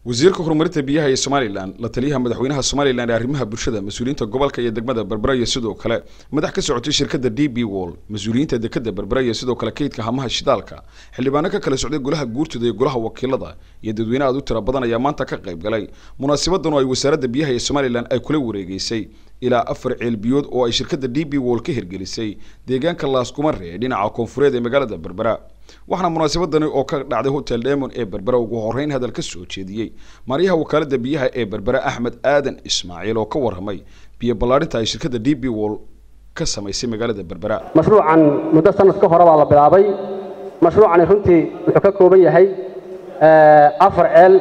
wasiirka horumarinta biyaha ee somalilan la taliyaha madaxweynaha somalilan ee arrimaha bulshada mas-uuliyiinta gobolka iyo degmada berbera iyo sidoo kale madax ka socotay shirkadda d b wall mas-uuliyiinta dekada berbera iyo sidoo kale kaydka hamaha shidaalka xildhibaano ka kala socday golaha guurtooda iyo golaha wakiilada iyo dadweyne aad u tira badan ayaa maanta ka qayb galay munaasabadan oo ay wasaaradda biyaha ee somalilan ay kula wareegeysay ilaa afar ceelbiyood oo ay shirkadda d b wall ka hirgelisay deegaanka laaskumare ee dhinaca koonfureed ee magaalada berbera waxaana munaasabadani oo ka dhacday hotel demon ee berbera ugu horeyn hadal ka soo jeediyey maaryaha wakaalada biyaha ee berbera axmed aadan ismaaciil oo ka warramay biyo ballaarinta ay shirkadda d b wall ka samaysay magaalada berbera mashruucan muddo sanad ka hore baa la bilaabay mashruucani runtii wuxuu ka kooban yahay afar ceel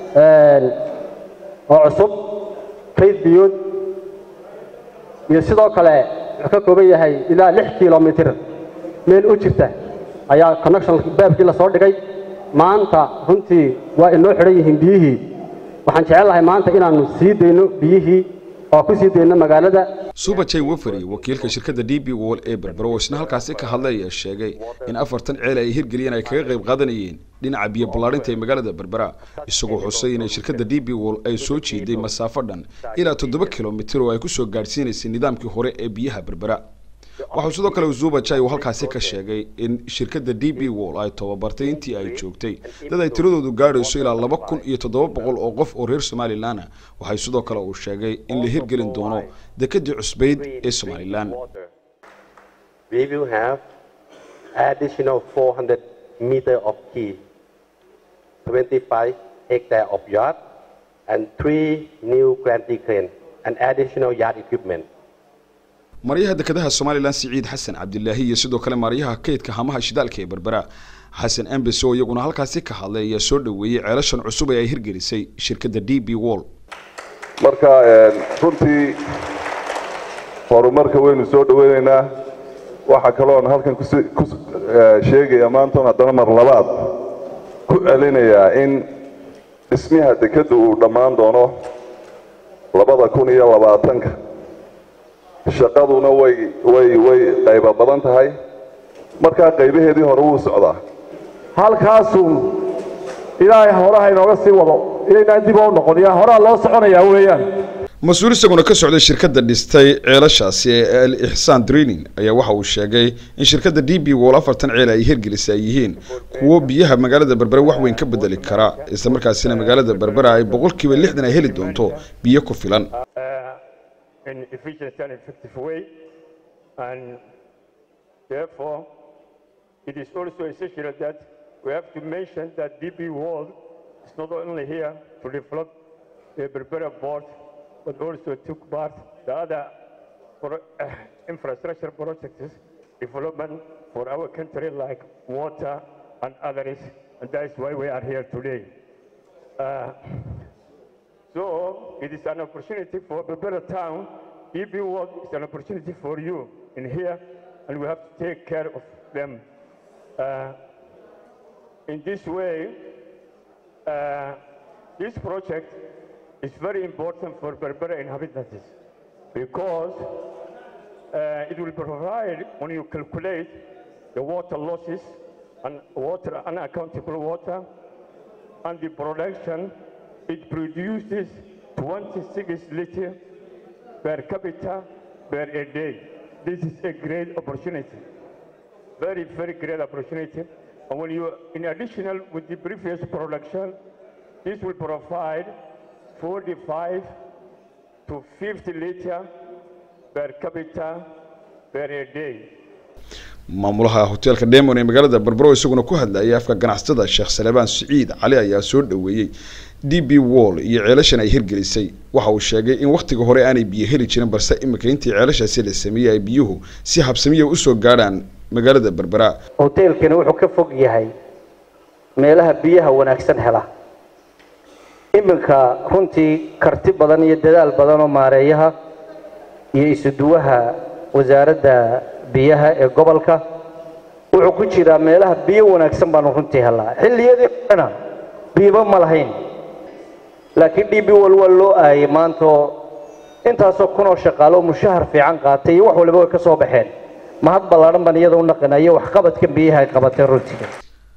oo cusub kayd biyood iyo sidoo kale wuxuu ka kooban yahay ilaa lix kilomitir meel u jirta ayaa connection baabkii la soo dhigay maanta runtii waa inoo xidhan yihiin biyihii waxaan jecel lahay maanta inaannu sii dayno biyihii oo ku sii dayno magaalada subajay wafari wakiilka shirkadda d b wall ee berbera oo isna halkaasi ka hadlay ayaa sheegay in afartan ceel ay hirgeliyeen ay kaga qayb qaadanayeen dhinaca biyo ballaarinta ee magaalada berbera isagoo xusay inay shirkadda d b wall ay soo jiiday masaafo dhan ilaa toddoba kilomitir oo ay ku soo gaadhsiinaysay nidaamkii hore ee biyaha berbera waxau sidoo kale zubajay uu halkaasi ka sheegay in shirkadda d b wall ay tababartay intii ay joogtay dad ay tiradoodu gaadhayso ilaa laba kun iyo toddoba boqol oo qof oo reer somalilan waxay sidoo kale uu sheegay in la hirgelin doono dekadii cusbayd ee somalilan we will have additional 400 meter of quay, 25 hectare of yard, and three new gantry crane and additional yard equipment. maryaha dekedaha somalilan siciid xasan cabdilaahi iyo sidoo kale maaryaha kaydka hamaha shidaalka ee berbera xasan embes oo iyaguna halkaasi ka hadlay ayaa soo dhoweeyey ceelashan cusub ee ay hirgelisay shirkadda d b wall marka runtii horumarka waynu soo dhaweynaynaa waxaa kaloon halkan ku sheegaya maantan haddana mar labaad ku celinayaa in dhismaha dekedda uu dhammaan doono labada kun iyo labaatanka shaqaduna way way way qaybo badan tahay markaa qaybaheedii hore wuu socdaa halkaasuu ilaahay horaha inooga sii wado inaynaan dib u noqon yaa horaa loo soconayaa weeyaan mas-uul isaguna ka socday shirkadda dhistay ceelashaasi ee al ixsaan draining ayaa waxa uu sheegay in shirkadda d b wall afartan ceel ay hirgelisa ay yihiin kuwo biyaha magaalada berbera wax weyn ka bedeli kara isla markaasina magaalada berbera ay boqolkiiba lixdan ay heli doonto biyo ku filan in efficient and effective way. And therefore, it is also essential that we have to mention that DP World is not only here to develop the Berbera port, but also took part the other pro- uh, infrastructure projects development for our country like water and others, and that is why we are here today. Uh, so it is an opportunity for Berbera town. DB World is an opportunity for you in here, and we have to take care of them. Uh, in this way, uh, this project is very important for Berbera inhabitants because uh, it will provide, when you calculate the water losses and water unaccountable water and the production it produces 26 liters per capita per a day. This is a great opportunity, very, very great opportunity. And when you, in additional with the previous production, this will provide 45 to 50 liters per capita per a day. maamulaha hoteelka demon ee magaalada berbero isaguna ku hadlayay afka ganacsatada sheekh salebaan siciid cali ayaa soo dhoweeyey d b wall iyo ceelashan ay hirgelisay waxa uu sheegay in wakhtiga hore aanay biyo heli jirin balse imika intii ceelashaasi la sameeyey ay biyuhu si habsamiya usoo gaadhaan magaalada berbera hoteelkani wuxuu ka fog yahay meelaha biyaha wanaagsan hela iminka runtii karti badan iyo dadaal badan oo maareeyaha iyo isuduwaha wasaaradda biyaha ee gobolka wuxuu ku jiraa meelaha biyo wanaagsan baanu runtii helaa xilliyadii horena biiba ma lahayn laakiin d b wal waa loo aayay maantoo intaasoo kunoo shaqaalo mushahar fiican qaatay iyo wax waliba way ka soo baxeen mahad ballaadhan baan iyada u naqinayo waxqabadkan biyaha ay qabatay runtii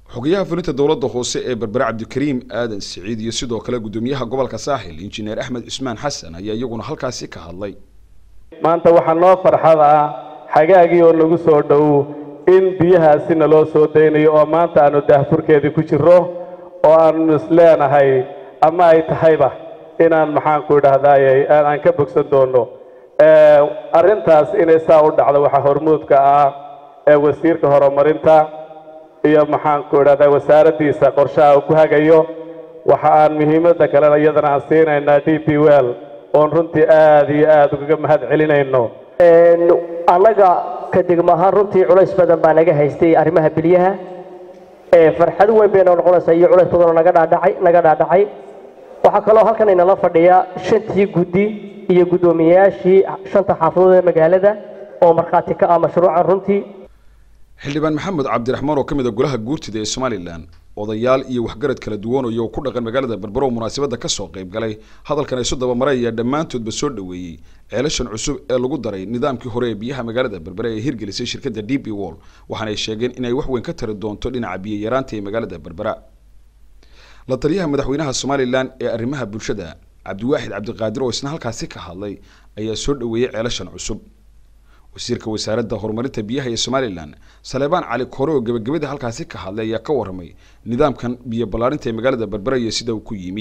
xogayaha fulinta dowladda hoose ee berbere cabdikariim aadan siciid iyo sidoo kale guddoomiyaha gobolka saaxil injineer axmed cusmaan xasan ayaa iyaguna halkaasi ka hadlay maanta waxaa noo farxad ah xagaagii oo nagu soo dhow in biyahaasina loo soo daynayo oo maanta aanu daahfurkeedii ku jirro oo aanu isleenahay ama ay tahayba inaan maxaanku idhahdaaye aan ka bogsan doono arrintaas inay saa u dhacdo waxaa hormuudka ah ee wasiirka horumarinta iyo maxaanku idhahdaa wasaaraddiisa qorshaha uu ku hagayo waxa aan muhiimadda kalena iyadana aan siinaynaa d p well oon runtii aada iyo aada ugaga mahad celinayno annaga ka degmo ahaan runtii culays badan baa naga haystay arrimaha bilyaha farxad weyn bay noo noqonaysaa iyo culays badanoo naga dhaadhacay naga dhaadhacay waxaa kaloo halkan inala fadhiya shantii guddi iyo guddoomiyeyaashii shanta xaafadood ee magaalada oo markhaati ka ah mashruucan runtii xildhibaan maxamed cabdiraxmaan oo ka mid a golaha guurtida ee somalilan odayaal iyo waxgarad kala duwanaya oo ku dhaqan magaalada berbero oo munaasabadda ka soo qayb galay hadalkan isu dabamarey ayaa dhammaantoodba soo dhoweeyey ceelashan cusub ee lagu daray nidaamkii hore ee biyaha magaalada berbere ee hirgelisay shirkadda d b wall waxaana ay sheegeen inay wax weyn ka tari doonto dhinaca biyo yaraanta ee magaalada berbera la taliyaha madaxweynaha somalilan ee arrimaha bulshada cabdiwaaxid cabdiqaadir oo isna halkaasi ka hadlay ayaa soo dhoweeyey ceelashan cusub wasiirka wasaaradda horumarinta biyaha ee somalilan saleebaan cali kore oo gebagabada halkaasi ka hadlay ayaa ka warramay nidaamkan biyo ballaarinta ee magaalada berbera iyo sida uu ku yimi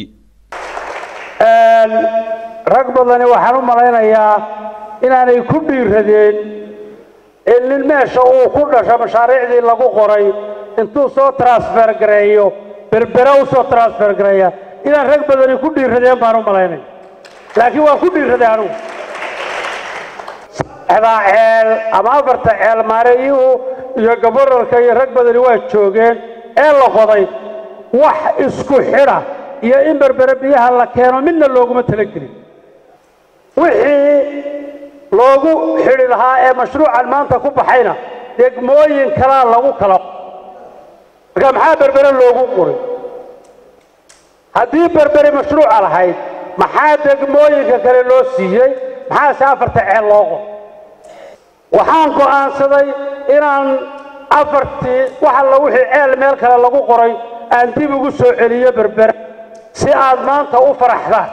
rag badani waxaan u malaynayaa inaanay ku dhiiradeen in nin meesha uu ku dhasho mashaariicdii lagu qoray intuu soo transfer gareeyo berbera u soo transfer gareeya inaan rag badani ku dhiiradeen baan u malaynaya laakiin waan ku dhiiraday anugu saddexdaa ceel ama afarta ceel maareeyuhu iyo gaboralka iyo rag badani waa joogeen ee la qoday wax isku xidha iyo in berbere biyaha la keeno midna looguma talagelin wixii loogu xidhi lahaa ee mashruucan maanta ku baxayna degmooyin kalaa lagu kala marka maxaa berbere loogu qoray haddii berbere mashruuca lahayd maxaa degmooyinka kale loo siiyey maxaase afarta ceel loo qoray waxaan go'aansaday inaan afartii wax alla wixii ceel meel kale lagu qoray aan dib ugu soo celiyo berbera si aad maanta u faraxdaan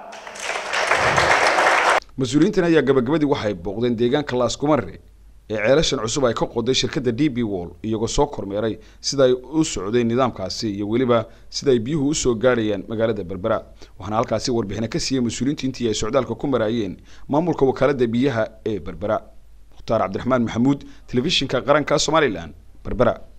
mas-uuliyiintan ayaa gabagabadii waxay booqdeen deegaanka laaskumare ee ceelashan cusub ay ka qoday shirkadda d b wall iyagoo soo kormeeray sida ay u socdeen nidaamkaasi iyo weliba sida ay biyuhu usoo gaadhayaan magaalada berbera waxaana halkaasi warbixina ka siiyey mas-uuliyiintu intii ay socdaalka ku maraayeen maamulka wakaaladda biyaha ee berbera mukhtaar cabdiraxmaan maxamuud telefishinka qaranka somalilan berbera